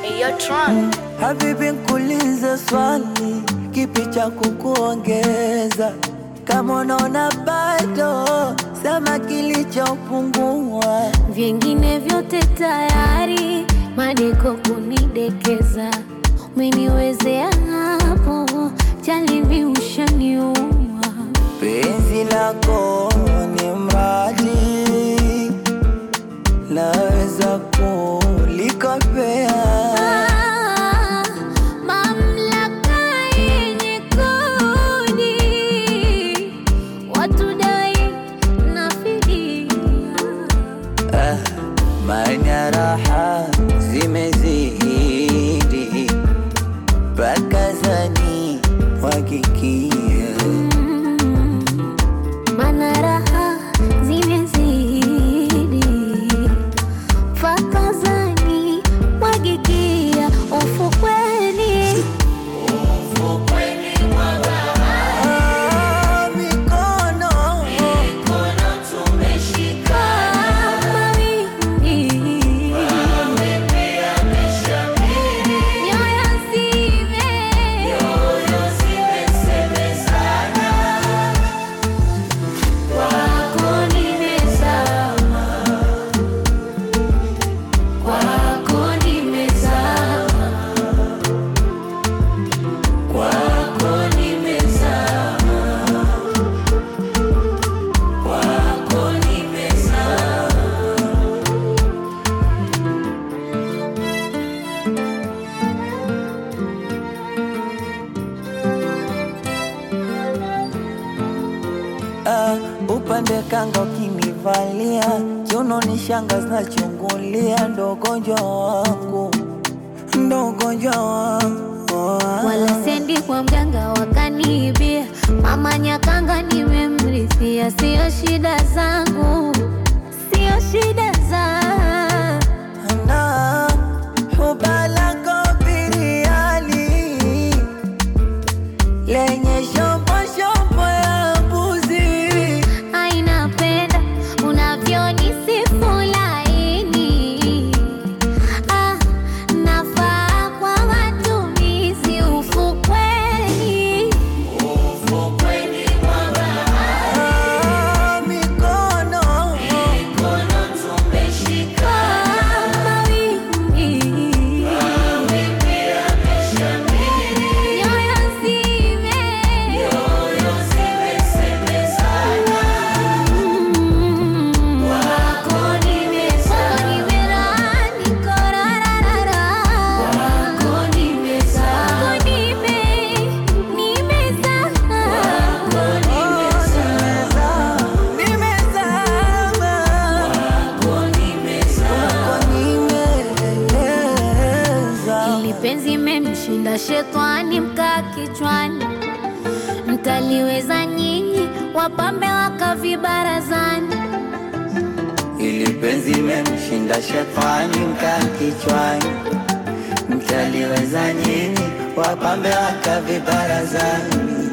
Eyo Tron. Habibi, nkuulize swali, kipi cha kukuongeza? Kama unaona bado, sema kilichopungua. Vingine vyote tayari, madeko kunidekeza, umeniwezea hapo, jalibi ushaniua. Penzi lako ni mradi, naweza kulikopea. Ah, mamlaka yenye kodi, watu dai na fidia. Ah, maana raha zimezidi, mpaka zani wakikia Mana raha zimezidi fakazani mwagikia ufukweni Ah, mikono kama wimbi nyoyo zime kwako nimezama kwako nimezama kwako nimezama kwako nimezama Ah, upande kanga ukinivalia kiuno ni shanga zinachungulia, ndo ugonjwa wangu, ndo ugonjwa wangu wala sendi kwa mganga wakaniibia, mama Nyakanga nimemrithia, sio shida zangu, sio shida za na ubalako biriani lenye shombo shombo ya mbuzi aina penda unavyonisifu laini, ah, nafaa kwa matumizi ufukweni Ah, mikono kama wimbi nyoyo zime Mm. Kwako nimezama. Niko rararara. Kwako nimezama. Nime- nimezama. nimezama Kwako nimezama. Kwako nimezama. Ili penzi memshinda shetani mkaa kichwani, mtaliweza nyinyi wapambe wakavibarazani. Ili penzi memshinda shetani mkaa kichwani, mtaliweza nyinyi wapambe wakavibarazani.